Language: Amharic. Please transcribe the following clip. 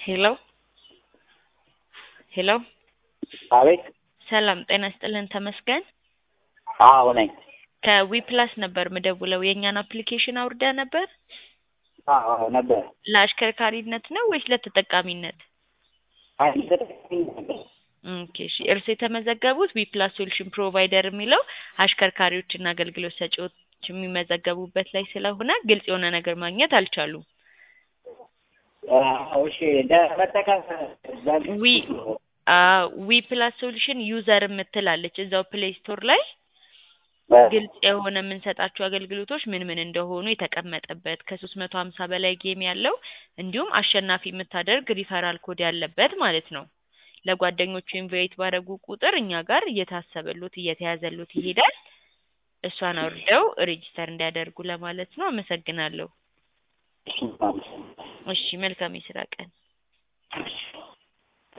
ሄሎ ሄሎ አቤት። ሰላም ጤና ይስጥልን ተመስገን አዎ ነኝ። ከዊፕላስ ነበር ምደውለው የእኛን አፕሊኬሽን አውርዳ ነበር አዎ ነበር። ለአሽከርካሪነት ነው ወይስ ለተጠቃሚነት? አይ ተጠቅሜ ነበር። ኦኬ እሺ እርስ የተመዘገቡት ዊፕላስ ሶሉሽን ፕሮቫይደር የሚለው አሽከርካሪዎችና አገልግሎት ሰጪዎች የሚመዘገቡበት ላይ ስለሆነ ግልጽ የሆነ ነገር ማግኘት አልቻሉም። አዎ እሺ ለመጠቀም ዊ ዊ ፕላስ ሶሉሽን ዩዘር የምትላለች እዛው ፕሌይ ስቶር ላይ ግልጽ የሆነ የምንሰጣቸው አገልግሎቶች ምን ምን እንደሆኑ የተቀመጠበት ከሶስት መቶ ሀምሳ በላይ ጌም ያለው እንዲሁም አሸናፊ የምታደርግ ሪፈራል ኮድ ያለበት ማለት ነው። ለጓደኞቹ ኢንቫይት ባደረጉ ቁጥር እኛ ጋር እየታሰበሉት እየተያዘሉት ይሄዳል። እሷን አውርደው ሬጂስተር እንዲያደርጉ ለማለት ነው። አመሰግናለሁ። እሺ መልካም የስራ ቀን። እሺ